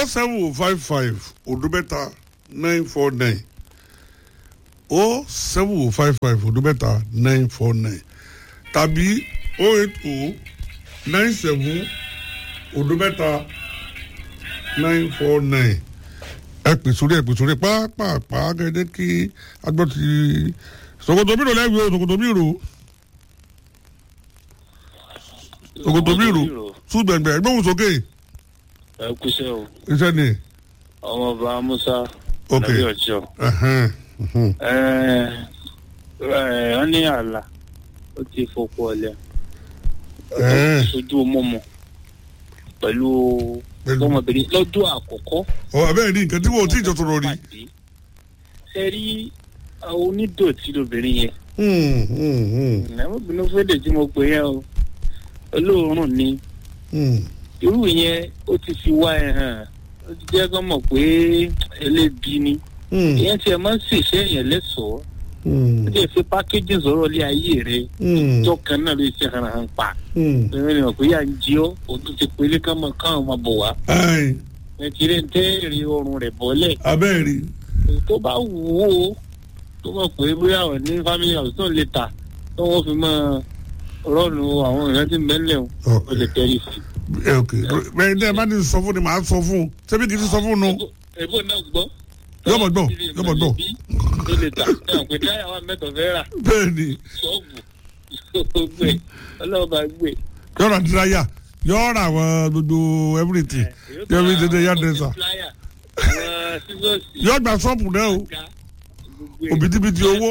o seven five five odumẹta nine four nine o seven five five odumẹta nine four nine tàbí o eight o nine seven odumẹta nine four nine ẹ pè sórí ẹ pè sórí pàápàá gẹ́gẹ́ kí agbọ́ ti ṣòkòtò mi rò lẹ́gbẹ̀ẹ́ ṣòkòtò mi rò ṣòkòtò mi rò ṣùgbẹ̀ngbẹ̀ ẹgbẹ́ òun sókè ẹ kúṣẹ́ o iṣẹ́ ni ọmọọba musa Ok. nàbí ọjọ́ ẹ̀hẹ́n, mhm. wọ́n ní àlà ó ti fọpọ ọlẹ Ẹ̀ẹ́. sojú mọmọ pẹ̀lú Pẹ̀lú- ọmọbìnrin lọ́dún àkọ́kọ́ ọ abẹ́rẹ́ ní nǹkan tí wọ́n ò tí ì jọ sọ̀rọ̀ rí. pàdé ṣe rí àwọn onídọ̀tí lóbìnrin yẹn Hmm, hmm, hmm, ìnáwóbìnrin fẹ́lẹ̀ tí mo pè yẹn o olóòórùn ni hmm. irú yẹn ó ti fi wá ẹ hàn ó ti jẹ́ kó mọ̀ pé ẹlẹ́bi ni Hmm, ìyẹn tiẹ̀ máa ń ṣèṣẹ́ yẹn lẹ́sọ̀ọ́ hmm, ó lè fi pákéjì sọ̀rọ̀ lé ayé rẹ̀ hmm, ìjọ kan náà ló ṣe hàn hàn pa hmm. ẹ̀rọ ni ọ̀pẹ́ yà ń jí ọ́ o tún ti pélé káwọn káwọn máa bọ̀ wá Ai, ẹ ti rí ntẹ́ẹ̀rì ọrùn rẹ̀ bọ́lẹ̀ abẹ́rẹ́ tó bá wù ó tó mọ̀ pé bóyá ọ̀ ní family house náà lè tà tó wọ́n fi máa rọ́ọ̀nù àwọn èèyàn tí ń bẹ́ńlẹ̀ o ọ ó lè tẹ́lẹ̀ sí. ẹ ok bẹ́ẹ̀ ní ẹ bá ní sọ fún ni màá sọ fún un ṣebí kì í ti sọ fún un nù. ẹ̀bùn náà gbọ́. Yọ́ mọ̀ gbọ́, yọ́ mọ̀ gbọ́. tó lè tà ẹ̀ pé dáyà wà mẹ́tọ̀ fẹ́ rà bẹ́ẹ̀ ni ṣọ́ọ̀bù gbé ọlọ́ọ̀bà gbé. yọ̀ọ̀rọ̀ àdìráyà yọ̀ọ̀rọ̀ àwọn gbogbo everything yọ̀ọ̀rọ̀ ìdíje yá dẹ́sà àwọn sísọ́ọ̀sì yọ̀ọ̀ gba ṣọ́ọ̀pù náà o òbítíbitì owó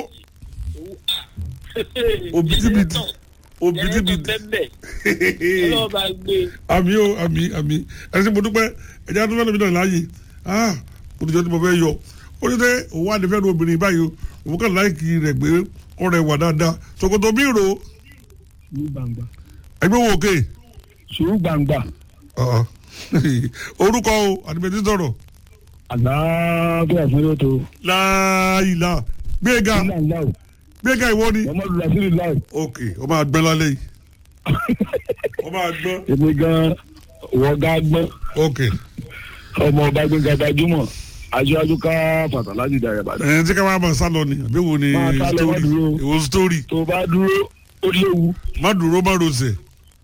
Òbítíbitì. òbítíbitì ọlọ́ọ̀bà gbé. àmì o àmì àmì ẹni tí mo dúpẹ́ ẹ̀jẹ̀ tó fẹ́ lómi náà láàyè ah mo ti jọ tí mo fẹ́ yọ ó ní sẹ́ òun wà ní fẹ́ nu obìnrin báyìí o òun kàn láìkì rẹ̀ pé ọ̀rẹ́ wà dáadáa ṣòkòtò bí ro sùúrù gbangba ẹgbẹ́ wo òkè sùúrù gbangba ọ̀ọ́. orúkọ o àdìbẹ̀tì sọ̀rọ̀ àlàáfíà fún yóò tó láàyìlá gbéga nílà ńlá o gbéga ìwọ ni muhammadu rasheed láì ok ó máa gbẹ́ lálẹ́ yìí ó máa gbọ́ èmi gan wọ́gá gbọ́n ok ọmọ ọba gbẹ̀ngà gbajúmọ̀ aṣáájú ká fàtà láti dà yàrá bàdàn. ẹ̀ tí ká máa bọ̀ sálọ ni àbí wo ni Máa sálọ, má story dúró. èwo story tó o bá dúró ó léwu má dúró má rosẹ̀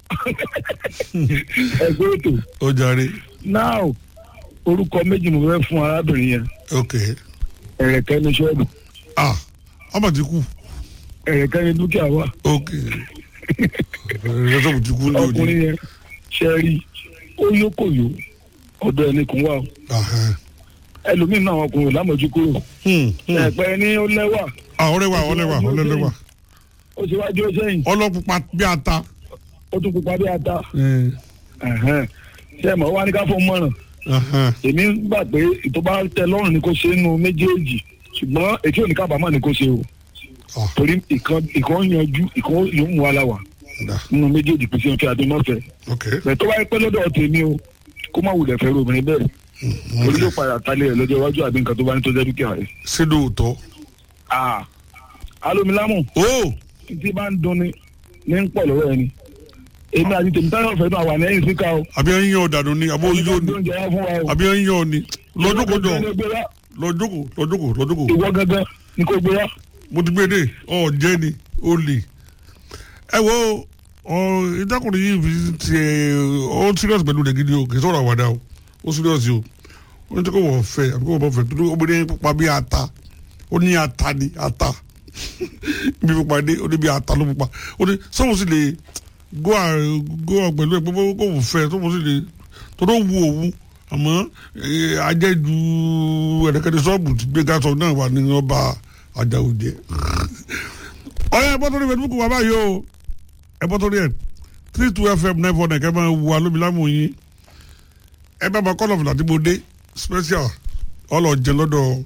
ẹgbẹ́ ètò ó jàre náà orúkọ méjì mo fẹ́ fún arábìnrin yẹn ok ẹ̀rẹ̀kẹ́ ní ṣọ́ọ̀bù ah ọmọ ti kú ẹ̀rẹ̀kẹ́ ní dúkìá wa ok ẹ̀rọ ti kú ní òní ọkùnrin yẹn ṣe rí ó yókòyó ọ̀dọ̀ ẹni kún wa o Ahẹ́. ẹlòmíín náà ọkùnrin ò lámọ̀jú kúrò Hmm, hmm. ẹ̀pẹ́ ní ó lẹ́wà ah ọlẹ́wà ọlẹ́wà ọlẹ́wà ó ṣe wájú ó sẹ́yìn ọlọ́pupa bí ata ó tún pupa bí ata Eh, ẹ̀hẹ́n. ṣé ẹ̀ mọ̀ wá ní ká fún mọ̀ràn ahẹ́. èmi gbà pé ìtọ́ bá tẹ lọ́rùn ni kò ṣe nínú méjèèjì ṣùgbọ́n ètí òní kábàámọ̀ ni kò ṣe o Ah, torí ìkan ìkan yanjú ìkan yóò mú wa la wà dà. nínú méjèèjì pèsè ọ̀fẹ́ àdémọ́fẹ́ ok bẹ́ẹ̀ tó bá yẹ pé lọ́dọ̀ tèmi o kó má wulẹ̀ fẹ́ obìnrin bẹ́ẹ̀ torí yóò padà talẹ̀ rẹ̀ lọ́jọ́ iwájú àbí nǹkan tó bá ní tó jẹ́ dúkìá rẹ̀. sídò òótọ́ Ah, alomilamu ó tí bá ń dunni ní ń pọ̀ lọ́wọ́ ẹni èmi àti tèmi táyọ̀ fẹ́ náà wà lẹ́yìn síkà o. àbí ẹ̀ ń yan ọ̀dànù ni àbí ojú ni oúnjẹ wá fún wa o. àbí ẹ̀ ń yan ni lọ́jọ́kọjọ́ Ìwọ gangan ni kó gbé wá. lọ́jọ́kọ lọ́jọ́kọ lọ́jọ́kọ ìwọ gangan ni kò gbé wá. mo ti gbé dé ọ jẹ́ ni ó lè ẹ wo ọ ìdákùnrin yìí fi ti ẹ ọ serious pẹ̀lú rẹ̀ gidi o kì í sọ̀rọ̀ àwàdà o ó serious o ó ní tí kò wọ́n fẹ́ àbí kò wọ́n fẹ́ torí obìnrin pupa bí ata ó ní ata ni ata bí pupa dé ó ní bí ata ló pupa ó ní sọ́wọ́n sì lè go à go à pẹ̀lú ẹ̀ pé kò wọ́n fẹ́ sọ́wọ́n sì lè tó tó wu òwu àmọ́ eh, ajẹ́jú ẹ̀rẹ́kẹ́ni sọ́ọ̀bù ti gbé gásọ náà wà ní ọba ajáò jẹ́ ọ̀yá ẹ̀bọ́n tó ní facebook wà báyìí o ẹ̀bọ́n tó ní ẹ̀ three two fm nine four nine kẹ́ máa wù alómilámù yín ẹ bá ma kọ́ lọ́fù láti mo dé special ọlọ́jẹ lọ́dọ̀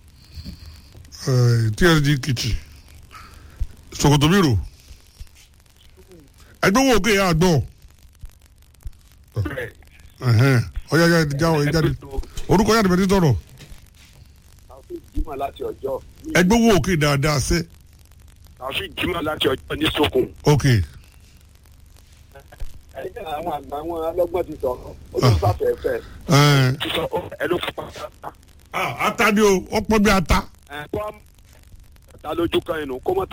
eh, tsg kitchen sokoto biro ẹgbẹ́ wo òkè yà gbọ́ ọ̀yá yà jáwọ́ ẹ jáde orúkọ yà dìbẹ̀ tí tọrọ Taofeek Jimoh láti ọjọ́ ẹgbẹ́ wo òkè dáadáa sẹ́ Taofeek Jimoh láti ọjọ́ ní sokun ok ẹ ẹ̀yìn àwọn àgbà wọn ọlọ́gbọ́n ti sọ̀rọ̀ ó ló fàfẹ́fẹ́ ẹ sísọ ẹ ló fún pàtàkì ah, ata ni o ọ̀pọ̀ bí ata ẹ kó ta lójú kan inú kó mọ̀